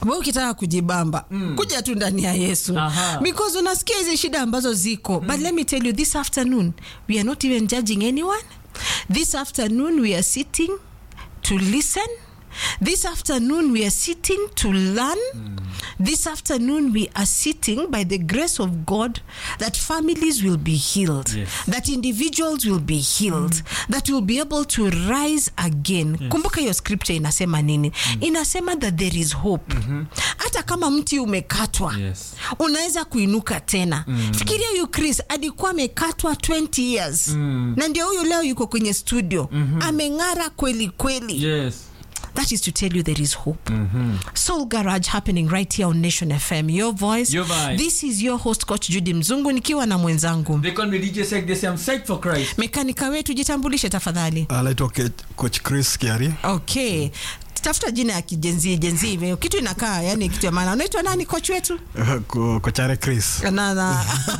we ukitaka kujibamba mm. kuja tu ndani ya yesu Aha. because unasikia hizi shida ambazo ziko mm. but let me tell you this afternoon we are not even judging anyone this afternoon we are sitting to listen this afternoon we are sitting to learn this afternoon we are sitting by the grace of god that families will be healed Yes. that individuals will be healed that will be able to rise again kumbuka hiyo scripture inasema nini inasema that there is hope hata kama mti umekatwa Yes. unaweza kuinuka tena fikiria huyu chris alikuwa amekatwa 20 years na ndio huyu leo yuko kwenye studio ameng'ara kweli kweli Yes. that is to tell you there is hope soul garage happening right here on nation fm your voice Your vibe. this is your host coach judy mzungu nikiwa na mwenzangu They call me DJ Sek. They say I'm psyched for Christ. mekanika wetu jitambulishe tafadhali anaitwa Ke- coach chris kiari okay tafuta jina ya kijenzii jenzii kitu inakaa yani kitu ya maana unaitwa nani koch wetu Ko- kochare chris na na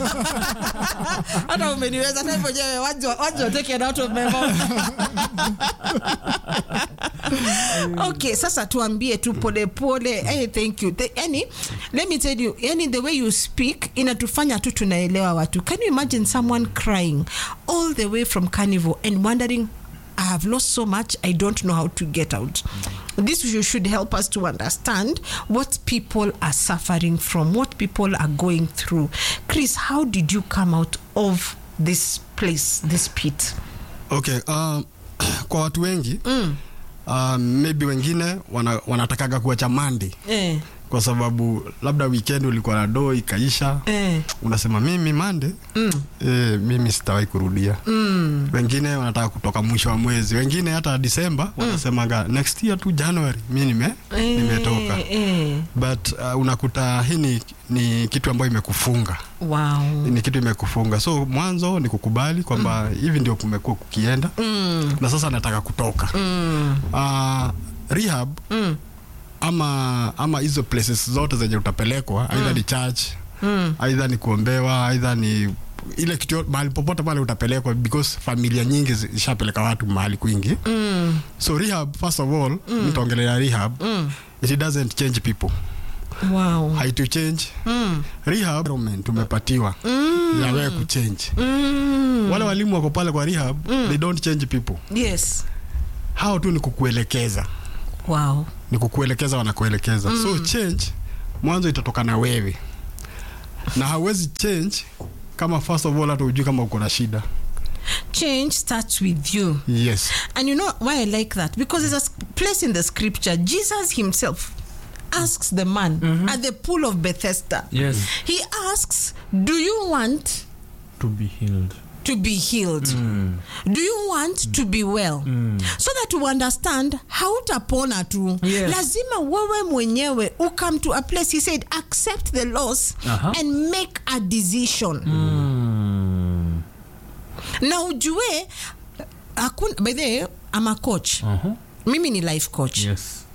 hata umeniweza hata mwenyewe waje waje take it out of my mouth okay sasa tuambie tu pole pole hey, thank you The, yani let me tell you yani the way you speak inatufanya tu tunaelewa watu can you imagine someone crying all the way from carnival and wondering I have lost so much, I don't know how to get out. This should- should help us to understand what people are suffering from, what people are going through. Chris, how did you come out of this place, this pit? okay um, kwa watu wengi mm. uh, maybe wengine wana, wanatakaga kuacha mandi Eh, kwa sababu labda weekend ulikuwa na doo ikaisha eh, unasema mimi mande mm. e, mimi sitawahi kurudia mm. wengine wanataka kutoka mwisho wa mwezi wengine hata disemba wanasemaga next year tu january mi nime, eh, nimetoka Eh, but uh, unakuta hii ni, ni kitu ambayo imekufunga wow. ni kitu imekufunga so mwanzo ni kukubali kwamba hivi ndio kumekuwa kukienda Mm, na sasa nataka kutoka mm, uh, rehab mm, ama ama hizo places zote zenye utapelekwa aidha ni church mm. aidha ni kuombewa aidha ni ile kitu yo- mahali popote pale utapelekwa because familia nyingi zi- zishapeleka watu mahali kwingi Mm, so rehab first of all mm. nitaongelea rehab mm. it doesn't change people Wow. haitu change Mm, rehab environment umepatiwa mm, ya wewe kuchange mm. wale walimu wako pale kwa rehab they don't change people Yes. hao tu ni kukuelekeza Wow. ni kukuelekeza wanakuelekeza mm. so change mwanzo itatoka na wewe na hauwezi change kama first of all hata ujui kama uko na shida Change starts with you. yes And you know why I like that? Because there's a s- place in the scripture, Jesus himself asks the man at the pool of Bethesda. Yes. He asks, Do you want To be healed. to be healed? Do you want to be well? So that you understand hautapona tu. Yes. Lazima wewe mwenyewe ukam to a place. He said, accept the loss Aha. and make a decision. Mm. Na ujue, hakuna, by the way, I'm a coach. Uh-huh. Mimi ni life coach. Yes.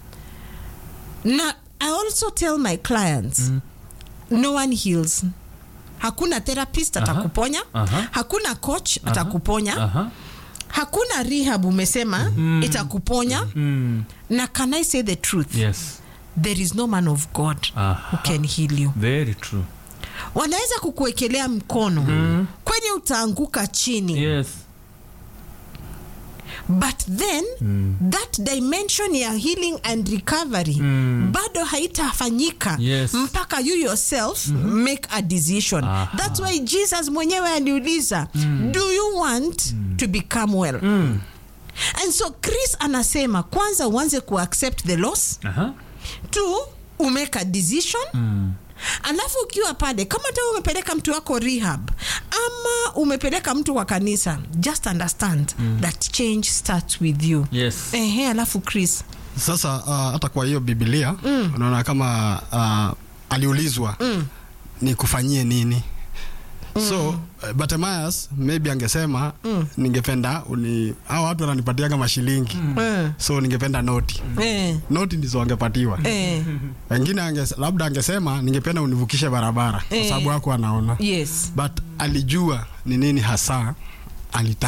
na i also tell my clients no one heals hakuna therapist atakuponya Aha. hakuna coach atakuponya Uh-huh. hakuna rehab umesema itakuponya Mm. na can i say the truth Yes. there is no man of god Aha. who can heal you Very true. wanaweza kukuwekelea mkono kwenye utaanguka chini Yes. but then that dimension ya healing and recovery bado haitafanyika Yes. mpaka you yourself make a decision Aha. that's why jesus mwenyewe aliuliza do you want to become well and so chris anasema kwanza uanze kuaccept the loss Uh-huh. two umake a decision alafu ukiwa pale kama ta umepeleka mtu wako rehab ama umepeleka mtu kwa kanisa just understand that change starts with you Yes. ehe alafu chris sasa uh, hata kwa hiyo bibilia mm. unaona kama uh, aliulizwa mm. ni kufanyie nini so uh, Bartimaeus maybe angesema mm. ningependa uni hao watu wananipatiaga mashilingi Eh, so ningependa noti eh, noti ndizo wangepatiwa eh, wengine anges, labda angesema ningependa univukishe barabara kwa Eh. sababu hako anaona yes but alijua ni nini hasa alitaka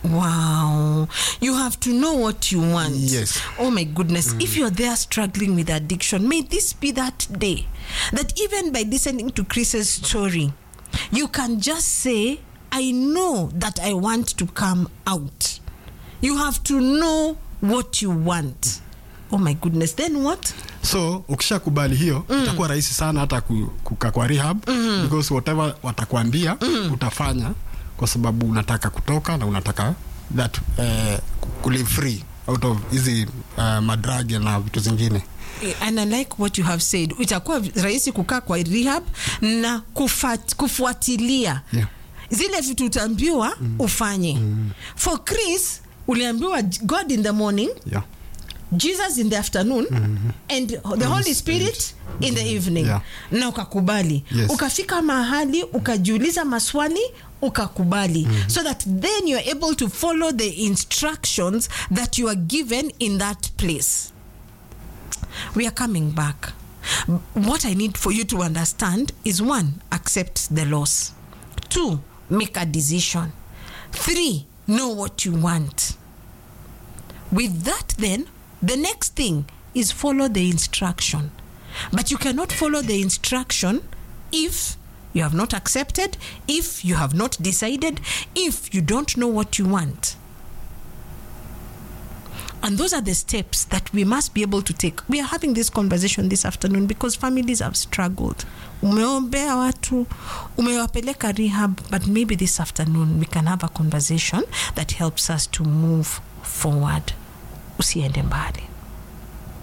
Wow. You have to know what you want. Yes. Oh my goodness. If you're there struggling with addiction, may this be that day that even by listening to Chris's story, you can just say, I know that I want to come out. You have to know what you want. Oh my goodness. Then what? so ukishakubali hiyo itakuwa rahisi sana hata ku- kukaa kwa rehab because whatever watakwambia utafanya kwa sababu unataka kutoka na unataka that uh, kulive free out of hizi uh, madrag na vitu zingine and I like what you have said. Itakuwa rahisi kukaa kwa rehab na kufat, kufuatilia Yeah. zile vitu utaambiwa ufanye. For Chris uliambiwa God in the morning, yeah. Jesus in the afternoon and the Holy Spirit in the evening. Yeah. Na ukakubali. Yes. Ukafika mahali ukajiuliza maswali ukakubali so that then you are able to follow the instructions that you are given in that place we are coming back. What I need for you to understand is one, accept the loss. Two, make a decision. Three, know what you want. With that, then, the next thing is follow the instruction. But you cannot follow the instruction if you have not accepted, if you have not decided, if you don't know what you want. And those are the steps that we must be able to take. We are having this conversation this afternoon because families have struggled. Umeombea watu, umewapeleka rehab, but maybe this afternoon we can have a conversation that helps us to move forward. Usiende mbali.